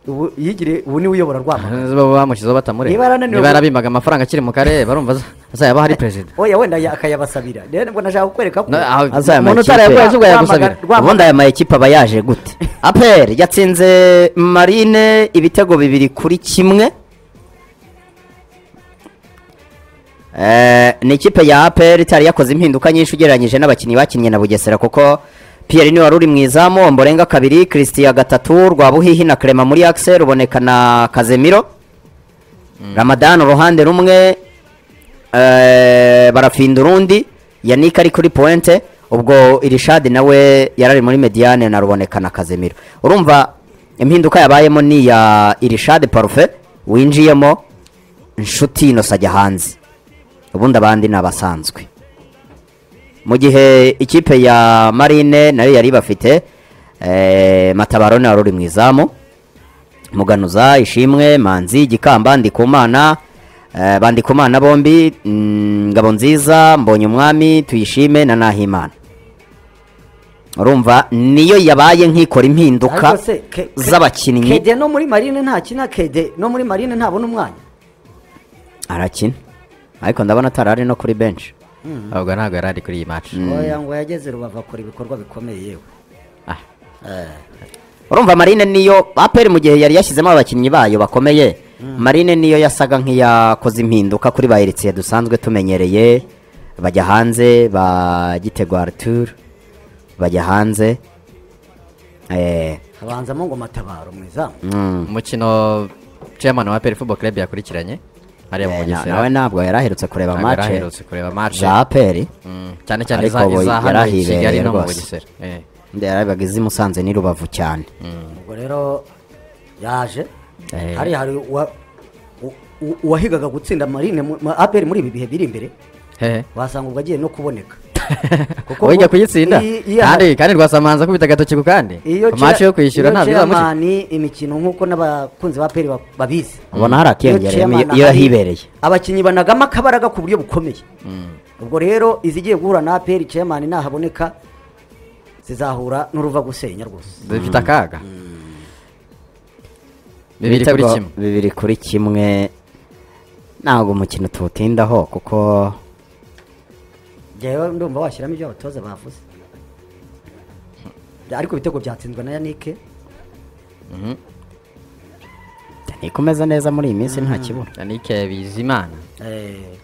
ubu yigire ubu niwe uyobora rwamagana Baba bamushyizeho batamureba Niba yarananiwe- niba yarabimaga amafaranga akiri mu karere barumva aza- azayaba hari perezida oya wenda ya- akayabasabira rero nibwo nashaka kukwereka ko No, aho- Azaya umuntu makipe. utarayakoreye si ubwo Rwamagana- yagusabira Rwamagana- ubundi aya makipe aba yaje gute aperi yatsinze marine ibitego bibiri kuri kimwe Eh, ni ikipe ya aperi itari yakoze impinduka nyinshi ugereranyije n'abakinnyi bakinnye na bugesera kuko pierre niwe wari uri mu izamu omborenga kabiri christian gatatu rwabuhihi na clement muri axe ruboneka na kazemiro ramadan uruhande rumwe eh, barafinda urundi yannick ari kuri pointe ubwo irishadi nawe yarari muri mediane na ruboneka na kazemiro urumva impinduka yabayemo ni iya irishadi parufe winjiyemo inshuti inosa ajya hanze ubundi abandi ni abasanzwe mu gihe ikipe ya marine nayo yari ibafite eh, matabaro nawe wari uri mu izamu muganuza ishimwe manzi gikamba ndikumana eh, bandikumana bombi mm, ngabo nziza mbonye umwami tuyishime na nahimana urumva niyo yabaye nk'ikora impinduka Ariko se, ke- ke- z'abakinnyi kede no muri marine ntakina kede no muri marine ntabona umwanya arakina ariko ndabona atari ari no kuri benshi ahubwo ntabwo yari ari kuri iyi match oya ngo yageze rubavu akora ibikorwa bikomeye yewe urumva marine niyo aperi mu gihe yari yashyizemo abakinnyi bayo bakomeye marine niyo yasaga nk'iyakoze impinduka kuri ba eritiye dusanzwe tumenyereye bajya hanze ba gitego arthur bajya hanze Eh, habanzamo ngo matabaro mu izamu mm, umukino chairman wa aperi football club yakurikiranye hariya mu eh, na- bugesera nawe ntabwo yari aherutse kureba ntabwo mace yaraherutse kureba match za aperi Mm, cyane cyane Ariko iza ubu iza hano i yarahibereye kigali no mu rwose. bugesera Eh. yarabaga izi musanze n'i rubavu cyane ubwo rero yaje Eh. hari hari uwa- u- u- uwahigaga gutsinda marine mu- ma- aperi muri ibi bihe biri imbere hehe wasanga ubwo agiye no kuboneka Kuko wajya ubwo- kuyitsinda i- i- iya- kandi kandi rwasamanza akubita agatoki ku kandi iyo ku match chair- yo kwishyura iyo nta bizamukiza chairman imikino nk'uko n'abakunzi ba aperi ba- babizi ubona hari Iyo akiyongereye chairman iyo ahari, yahibereye abakinnyi banagamo akabaraga ku buryo bukomeye ubwo rero izigiye guhura na aperi chairman nahaboneka zizahura n'uruva gusenya rwose zifite akaga bibiri kuri Ibitego kimwe bibiri kuri kimwe ntabwo umukino tuwutindaho kuko njyewe ndumva washyiramo ibyo abatoza bavuze ariko ibitego byatsinzwe na yanike ni kumeza neza muri iyi minsi nta kibura yannick bizimana Eh,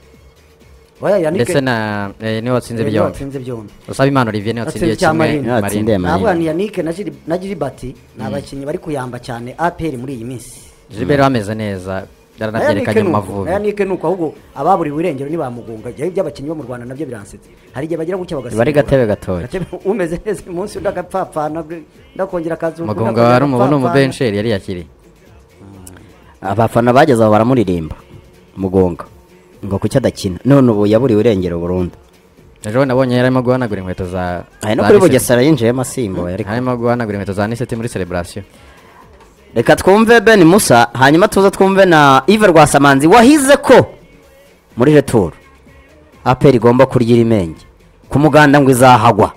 oya yanike ndetse na eh, niwe watsinze niwe byombi watsinze byombi usaba imana olivier niwe watsindiye Watsinze icya kimwe Marine. Niwe watsindiye Marine. Marine. navuga ni yanike na Gili- na giribati ni abakinnyi bari kuyamba cyane aperi muri iyi minsi gilbert ameze neza yaranabyerekanye mu mavubi aya nike nuko ahubwo ababuriwe irengero ntibamugunga igihe by'abakinnyi bo mu rwanda nabyo biransetsa hari igihe bagira gutya bagasimburana. Bari gatebe gatoya. Gatebe, umeze neza uyu munsi undi agapfapfana bwe, ndakongera akazuka mugunga wari umubona umubensheri yari yakiriye abafana bageze aho baramuririmba mugonga ngo kuki adakina none ubu yaburiwe irengero burundu ejo bundi nabonye yarimo guhanagura inkweto za ari no za kuri Niseti. bugesera yinjiyemo asimbuye ariko harimo guhanagura inkweto za niseti muri celebration reka twumve ben musa hanyuma tuze twumve na ive rwasamanzi wahize ko muri returu aperi igomba kurya imenge ku muganda ngo izahagwa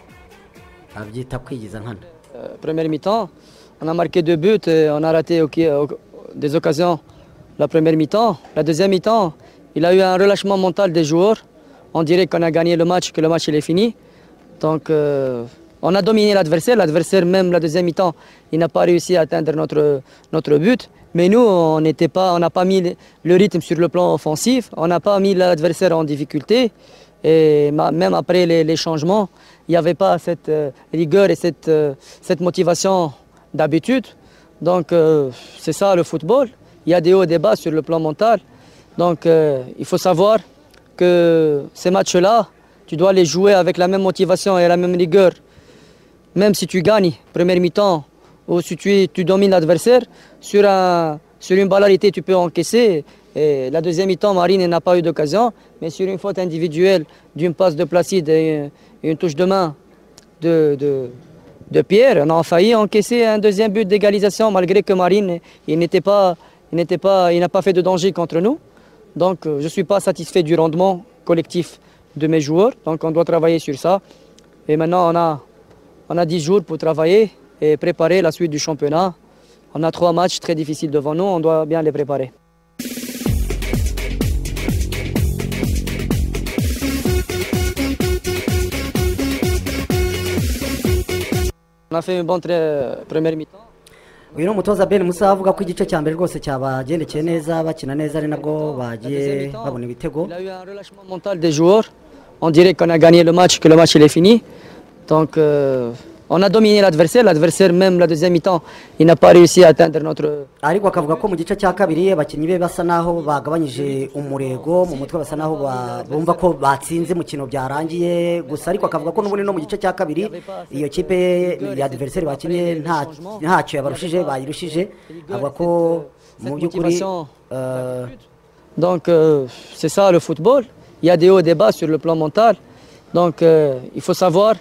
abyita kwigiza nkana Euh, première mi-temps, on a marqué deux buts et on a raté ok- ok- des occasions. La première mi-temps, la deuxième mi-temps, il a eu un relâchement mental des joueurs. On dirait qu'on a gagné le match, que le match il est fini. Donc euh, on a dominé l'adversaire. L'adversaire même la deuxième mi-temps, il n'a pas réussi à atteindre notre, notre but. Mais nous, on n'était pas, on n'a pas mis le- le rythme sur le plan offensif. On n'a pas mis l'adversaire en difficulté. Et ma- même après les, les changements, il n'y avait pas cette euh, rigueur et cette, euh, cette motivation d'habitude. Donc euh, c'est ça le football. Il y a des hauts et des bas sur le plan mental. Donc euh, il faut savoir que ces matchs-là, tu dois les jouer avec la même motivation et la même rigueur. Même si tu gagnes, première mi-temps, ou si tu, tu domines l'adversaire, sur, un- sur une ballarité, tu peux encaisser. Et la deuxième mi-temps, Marine n'a pas eu d'occasion, mais sur une faute individuelle d'une passe de Placide et et une touche de main de, de, de Pierre. On a failli encaisser un deuxième but d'égalisation malgré que Marine il n'était pas, il n'était pas, il n'a pas fait de danger contre nous. Donc euh, je ne suis pas satisfait du rendement collectif de mes joueurs. Donc on doit travailler sur ça. Et maintenant on a, on a 10 jours pour travailler et préparer la suite du championnat. On a trois matchs très difficiles devant nous, on doit bien les préparer. On a fait une bonne tra- première mi-temps. uyu ni umutoza ben musa avuga ko igice cya mbere rwose cyabagendekeye neza bakina neza ari nabwo bagiye babona ibitego Il a eu un relâchement mental des joueurs. On dirait qu'on a gagné le match, que le match il est fini. Donc euh, on a dominé l'adversaire. L'adversaire même la deuxième mi-temps, il n'a pas réussi à atteindre notre. ariko akavuga ko mu gice cya kabiri abakinnyi be basa naho bagabanyije umurego mu mutwe basa naho ba- bumva ko batsinze umukino byarangiye gusa ariko akavuga ko n'ubundi no mu gice cya kabiri iyo kipe ye- ya diveriseri bakinnye nta- ntacyo yabarushije bayirushije avuga ko mu by'ukuri eh, Donc euh, c'est ça le football. Il y a des hauts et des bas sur le plan mental. Donc euh, il faut savoir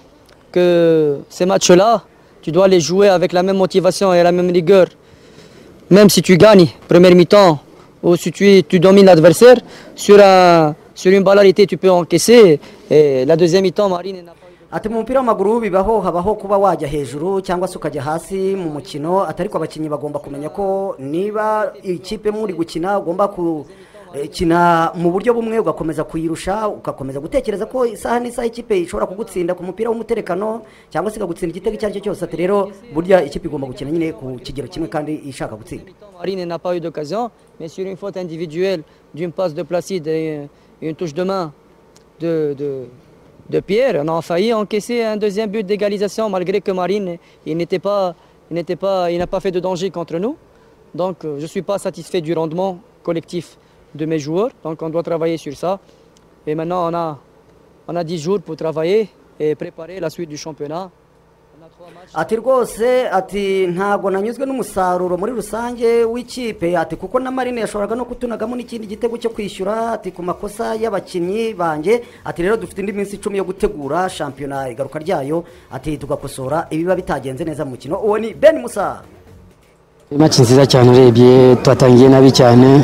que ces matchs-là, tu dois les jouer avec la même motivation et la même rigueur. Même si tu gagnes première mi-temps ou si tu, tu domines l'adversaire, sur, un- sur une ballarité tu peux encaisser. Et la deuxième mi-temps, Marine n'a pas eu ati mu mupira w'amaguru bibaho habaho kuba wajya hejuru cyangwa se ukajya hasi mu mukino atari ko abakinnyi bagomba kumenya ko niba ikipe muri gukina ugomba gukina mu buryo bumwe ugakomeza kuyirusha ugakomeza gutekereza ko isaha n'isaha ikipe ishobora kugutsinda ku mupira w'umuterekano cyangwa se ikagutsinda igitego icyo ari cyo cyose ati rero burya ikipe igomba gukina nyine ku kigero kimwe kandi ishaka gutsinda mi-temps, Marine n'a pas eu d'occasion, mais sur une faute individuelle d'une passe de Placide et et une touche de main de, de, de Pierre, on a failli encaisser un deuxième but d'égalisation malgré que Marine il n'était pas, il n'était pas, il n'a pas fait de danger contre nous. Donc euh, je ne suis pas satisfait du rendement collectif de mes joueurs. Donc on doit travailler sur ça. Et maintenant on a, on a 10 jours pour travailler et préparer la suite du championnat. On a trois matchs. ati rwose ati ntabwo nanyuzwe n'umusaruro muri rusange w'ikipe ati kuko na marine yashoboraga no kutunagamo n'ikindi gitego cyo kwishyura ati ku makosa y'abakinnyi banjye ati rero dufite indi minsi icumi yo gutegura shampiyona igaruka ryayo ati tugakosora ibiba bitagenze neza mu mukino uwo ni ben musa Match nziza cyane urebye twatangiye nabi cyane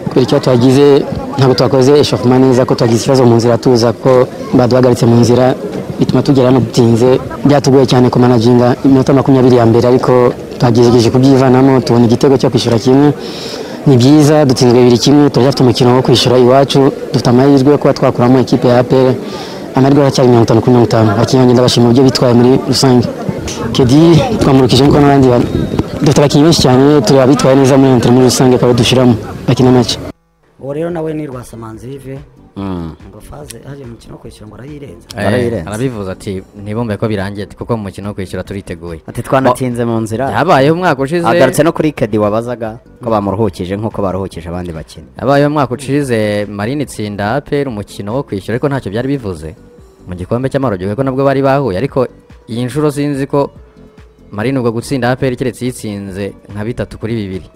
kubera icyo twagize ntabwo twakoze eshofuma neza ko twagize ikibazo mu nzira tuza ko baduhagaritse mu nzira bituma tugera hano dutinze byatugoye cyane kumanaginga iminota makumyabiri ya mbere ariko twagerageje kubyivanamo tubona igitego cyo kwishyura kimwe ni byiza dutsinzwe bibiri kimwe turacyafite umukino wo kwishyura iwacu dufite amahirwe yo kuba twakuramo ikipe ya apr amahirwe aracyari mirongo itanu kuri mirongo itanu abakinnyi bagenda bashima uburyo bitwaye muri rusange kedi twamurukije nkuko n'abandi ba- dufite abakinnyi benshi cyane turi abitwaye neza muri enterinete muri rusange akaba dushyiramo bakina make uwo rero nawe ni rwasamanzi vive Mm. ngo faze hari umukino wo kwishyura ngo arayirenza Eh, Barayirenze. arabivuza ati ntibumve ko birangiye kuko mu mukino wo kwishyura turiteguye ati twanatinze mu nzira yabayeho umwaka ushize agarutse no kuri kedi wabazaga ko bamuruhukije nk'uko baruhukije abandi bakina yabayeho umwaka ushize marine itsinda aperi umukino wo kwishyura ariko ntacyo byari bivuze mu gikombe cy'amahoro gihugu ko nabwo bari bahuye ariko iyi nshuro sinzi ko marine ubwo gutsinda aperi keretse yitsinze nka bitatu kuri bibiri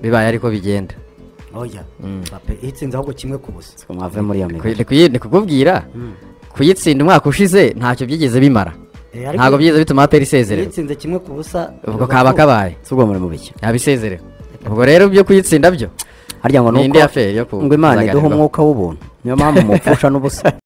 bibaye ariko bigenda oya Mbappe itsinze ahubwo kimwe ku busa mwave muri iyo migwi Ku- ni kuyi- ni kukubwira kuyitsinda umwaka ushize ntacyo byigeze bimara Eh, ariko ntabwo byigeze bituma aperi isezererwa yitsinze kimwe ku busa ubwo kaba kabaye si ubwo muri mu bikino yaba isezererwa ubwo rero byo kuyitsinda byo harya ngo Ni ni indi uko aferi yo ku- ngo imana iduha kuzaganirwaho. umwuka w'ubuntu niyo mpamvu mupfusha n'ubusa